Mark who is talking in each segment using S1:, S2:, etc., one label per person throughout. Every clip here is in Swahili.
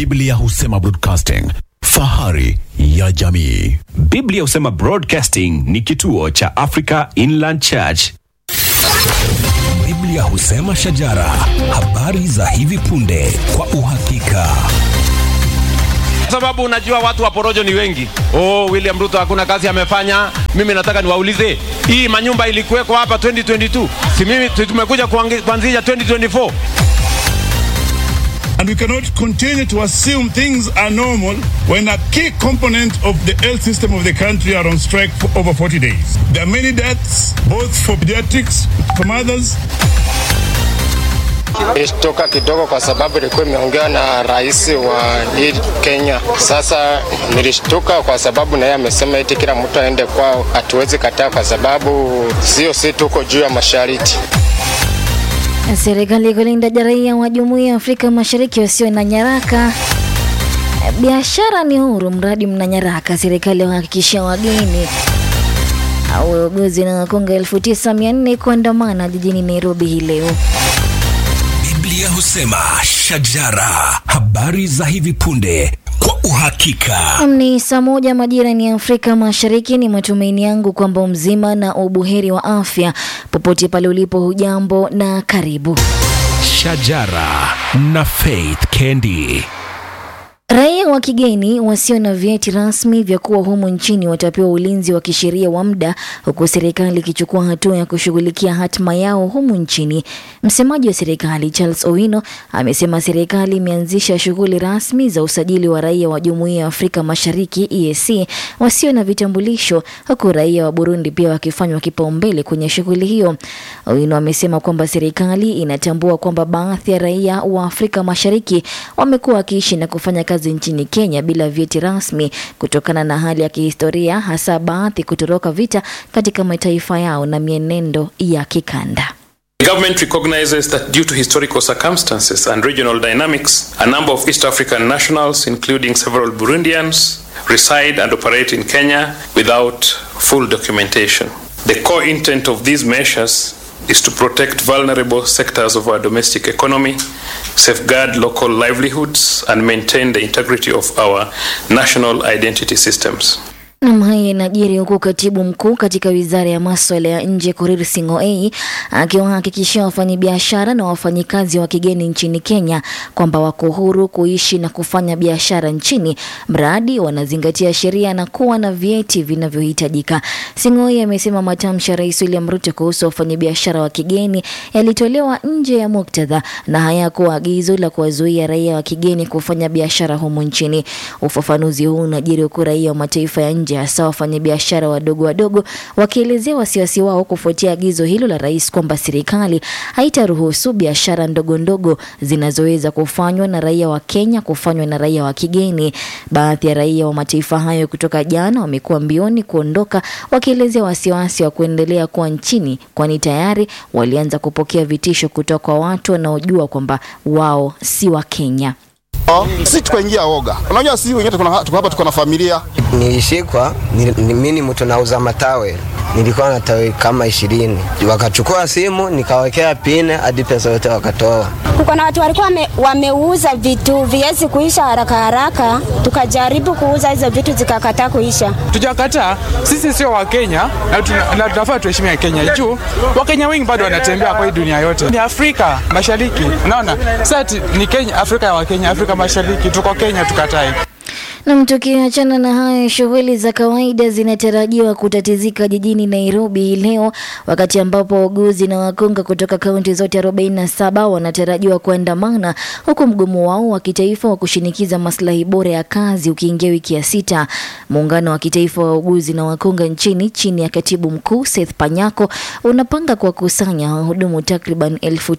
S1: Biblia husema broadcasting, fahari ya jamii.
S2: Biblia husema Broadcasting ni kituo cha Africa Inland Church.
S3: Biblia husema shajara, habari za hivi punde kwa uhakika.
S4: sababu unajua watu wa porojo ni wengi. Oh, William Ruto hakuna kazi amefanya. Mimi nataka niwaulize, hii manyumba ilikuwekwa hapa 2022, si mimi si tumekuja kuangi- kuanzisha 2024?
S5: And we cannot continue to assume things are normal when a key component of the health system of the country are on strike for over 40 days. There are many deaths, both for pediatrics, for mothers,
S6: Nilishtuka kidogo kwa sababu ilikuwa imeongea na rais wa hii Kenya. Sasa nilishtuka kwa sababu naye amesema eti kila mtu aende kwao, hatuwezi kataa kwa sababu sio si tuko juu ya mashariti.
S7: Serikali kulinda raia wa Jumuiya ya Afrika Mashariki wasio na nyaraka. Biashara ni huru mradi mna nyaraka. Serikali wahakikishia wageni au wauguzi na wakonga 9400 kuandamana jijini Nairobi hii leo.
S3: Biblia husema shajara, habari za hivi punde kwa uhakika.
S7: Ni saa moja majira ni Afrika Mashariki. Ni matumaini yangu kwamba mzima na ubuheri wa afya popote pale ulipo. Hujambo na karibu.
S3: Shajara na Faith Kendi.
S7: Raia wa kigeni wasio na vyeti rasmi vya kuwa humu nchini watapewa ulinzi wa kisheria wa muda huku serikali ikichukua hatua ya kushughulikia hatima yao humu nchini. Msemaji wa serikali Charles Owino amesema serikali imeanzisha shughuli rasmi za usajili wa raia wa Jumuiya ya Afrika Mashariki EAC wasio na vitambulisho huku raia wa Burundi pia wakifanywa kipaumbele kwenye shughuli hiyo. Owino amesema kwamba serikali inatambua kwamba baadhi ya raia wa Afrika Mashariki wamekuwa wakiishi na kufanya kazi nchini Kenya bila vyeti rasmi kutokana na hali ya kihistoria, hasa baadhi kutoroka vita katika mataifa yao na mienendo ya kikanda.
S8: The government recognizes that due to historical circumstances and regional dynamics, a number of East African nationals, including several Burundians, reside and operate in Kenya without full documentation. The core intent of these measures is to protect vulnerable sectors of our domestic economy, safeguard local livelihoods, and maintain the integrity of our national identity systems.
S7: Nam, haya inajiri huku katibu mkuu katika wizara ya maswala ya nje Korir Sing'oei akiwahakikishia wafanyabiashara na wafanyikazi wa kigeni nchini Kenya kwamba wako huru kuishi na kufanya biashara nchini mradi wanazingatia sheria na kuwa na vyeti vinavyohitajika. Sing'oei amesema matamshi ya Rais William Ruto kuhusu wafanyabiashara wa kigeni yalitolewa nje ya muktadha na hayakuwa agizo la kuwazuia raia wa kigeni kufanya biashara humu nchini. Ufafanuzi huu unajiri huku raia wa mataifa ya nje hasa wafanyabiashara wadogo wadogo wakielezea wasiwasi wao kufuatia agizo hilo la rais kwamba serikali haitaruhusu biashara ndogo ndogo zinazoweza kufanywa na raia wa Kenya kufanywa na raia wa kigeni. Baadhi ya raia wa mataifa hayo kutoka jana wamekuwa mbioni kuondoka wakielezea wasiwasi wa kuendelea kuwa nchini, kwani tayari walianza kupokea vitisho kutoka kwa watu wanaojua kwamba wao si wa Kenya.
S9: Sisi tukaingia oga. Unajua sisi wengine tuko na- tuko hapa tuko na familia.
S10: Nilishikwa, ni- ni- mimi ni mtu nauza matawe, nilikuwa na tawe kama ishirini. Wakachukua simu nikawekea pine hadi pesa yote wakatoa.
S11: Kuko na watu walikuwa wame, wameuza vitu viwezi kuisha haraka haraka, tukajaribu kuuza hizo vitu zikakataa kuisha.
S12: Tujakataa, sisi sio Wakenya na tuna- na tunafaa tuheshimia Kenya juu Wakenya wengi bado wanatembea kwa hii dunia yote. Ni Afrika Mashariki, unaona sasa ati ni Kenya, Afrika ya Wakenya, Afrika Mashariki, tuko Kenya, tukatae.
S7: Nam, tukiachana na hayo, shughuli za kawaida zinatarajiwa kutatizika jijini Nairobi hii leo, wakati ambapo wauguzi na wakunga kutoka kaunti zote 47 wanatarajiwa kuandamana, huku mgomo wao wa kitaifa wa kushinikiza maslahi bora ya kazi ukiingia wiki ya sita. Muungano wa kitaifa wa wauguzi na wakunga nchini chini ya katibu mkuu Seth Panyako unapanga kuwakusanya wahudumu takriban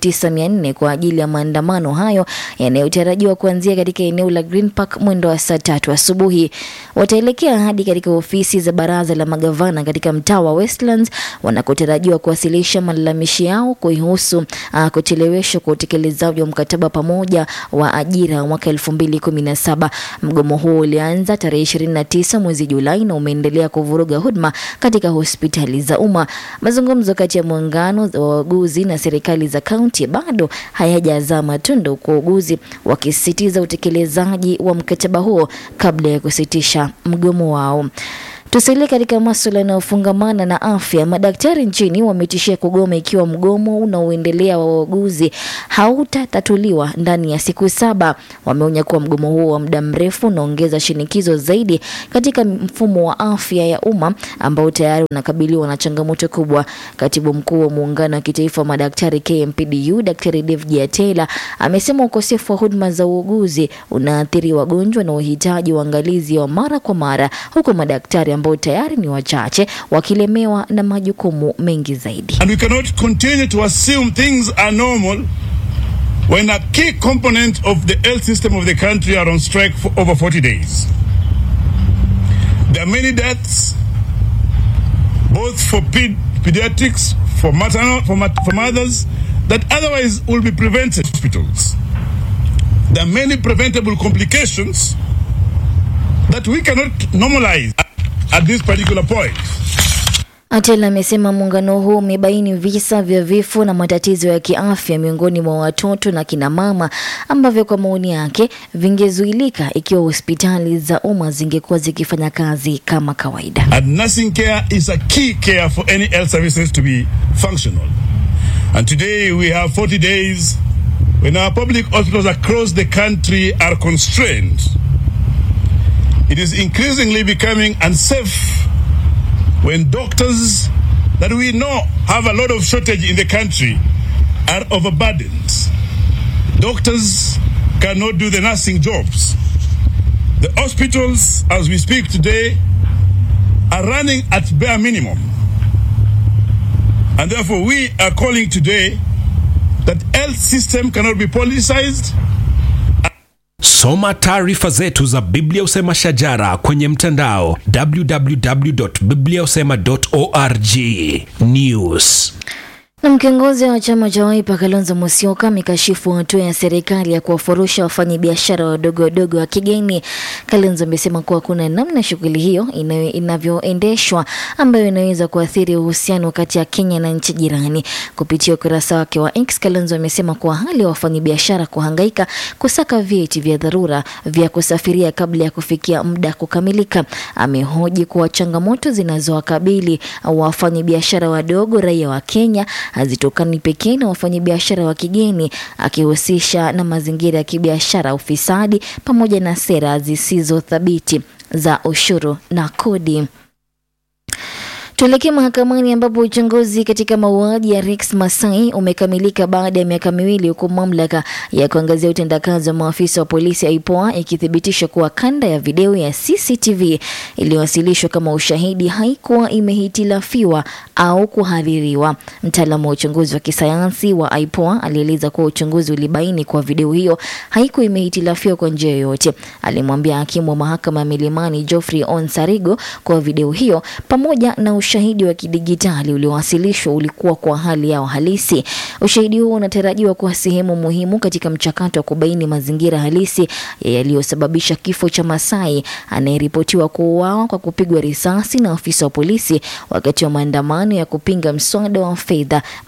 S7: 9400 kwa ajili ya maandamano hayo yanayotarajiwa kuanzia katika eneo la Green Park mwendo wa saa tatu asubuhi. Wataelekea hadi katika ofisi za baraza la magavana katika mtaa wa Westlands wanakotarajiwa kuwasilisha malalamishi yao kuhusu uh, kucheleweshwa kwa utekelezaji wa mkataba pamoja wa ajira mwaka 2017. Mgomo huo ulianza tarehe 29 mwezi Julai na umeendelea kuvuruga huduma katika hospitali za umma. Mazungumzo kati ya muungano wa wauguzi na serikali za kaunti bado hayajazaa matunda, huku wauguzi wakisisitiza utekelezaji wa mkataba huo kabla ya kusitisha mgomo wao. Tusalie katika masuala yanayofungamana na afya. Madaktari nchini wametishia kugoma ikiwa mgomo unaoendelea wa wauguzi hautatatuliwa ndani ya siku saba. Wameonya kuwa mgomo huo wa muda mrefu unaongeza shinikizo zaidi katika mfumo wa afya ya umma ambao tayari unakabiliwa na changamoto kubwa. Katibu mkuu wa muungano wa kitaifa wa madaktari KMPDU, Daktari David Atela amesema ukosefu wa huduma za uuguzi unaathiri wagonjwa na uhitaji uangalizi wa mara kwa mara, huku madaktari ambao tayari ni wachache wakilemewa na majukumu mengi zaidi.
S5: And we cannot continue to assume things are normal when a key component of the health system of the country are on strike for over 40 days. There are many deaths, both for ped- pediatrics, for maternal, for, mat- for mothers, that otherwise will be prevented in hospitals. There are many preventable complications that we cannot normalize at, at this particular point.
S7: Atela amesema muungano huu umebaini visa vya vifo na matatizo ya kiafya miongoni mwa watoto na kina mama ambavyo kwa maoni yake vingezuilika ikiwa hospitali za umma zingekuwa zikifanya kazi kama kawaida.
S5: And nursing care is a key care for any health services to be functional. And today we have 40 days when our public hospitals across the country are constrained. It is increasingly becoming unsafe when doctors that we know have a lot of shortage in the country are overburdened. Doctors cannot do the nursing jobs. The hospitals, as we speak today, are running at bare minimum. And therefore, we are calling today that health system cannot be politicized
S3: Soma taarifa zetu za Biblia Usema Shajara kwenye mtandao www.bibliausema.org. News.
S7: Na kiongozi wa chama cha Wiper Kalonzo Musyoka amekashifu hatua ya serikali ya kuwafurusha wafanyabiashara wadogo wadogo wa kigeni. Kalonzo amesema kuwa kuna namna shughuli hiyo ina- inavyoendeshwa ambayo inaweza kuathiri uhusiano kati ya Kenya na nchi jirani. Kupitia ukurasa wake wa X, Kalonzo amesema kuwa hali ya wafanyabiashara kuhangaika kusaka vyeti vya dharura vya kusafiria kabla ya kufikia muda kukamilika. Amehoji kuwa changamoto zinazowakabili wafanyabiashara wadogo raia wa Kenya hazitokani pekee na wafanyabiashara wa kigeni, akihusisha na mazingira ya kibiashara, ufisadi pamoja na sera zisizo thabiti za ushuru na kodi. Tuelekee mahakamani ambapo uchunguzi katika mauaji ya Rex Masai umekamilika baada ya miaka miwili huku mamlaka ya kuangazia utendakazi wa maafisa wa polisi IPOA ikithibitisha kuwa kanda ya video ya CCTV iliyowasilishwa kama ushahidi haikuwa imehitilafiwa au kuhaririwa. Mtaalamu wa uchunguzi wa kisayansi wa IPOA alieleza kuwa uchunguzi ulibaini kuwa video hiyo haikuwa imehitilafiwa kwa njia yoyote. Alimwambia hakimu wa mahakama ya Milimani Geoffrey Onsarigo kuwa video hiyo pamoja na ushahidi wa kidigitali uliowasilishwa ulikuwa kwa hali yao halisi. Ushahidi huo unatarajiwa kuwa sehemu muhimu katika mchakato wa kubaini mazingira halisi yaliyosababisha kifo cha Masai anayeripotiwa kuuawa kwa kupigwa risasi na afisa wa polisi wakati wa maandamano ya kupinga mswada wa fedha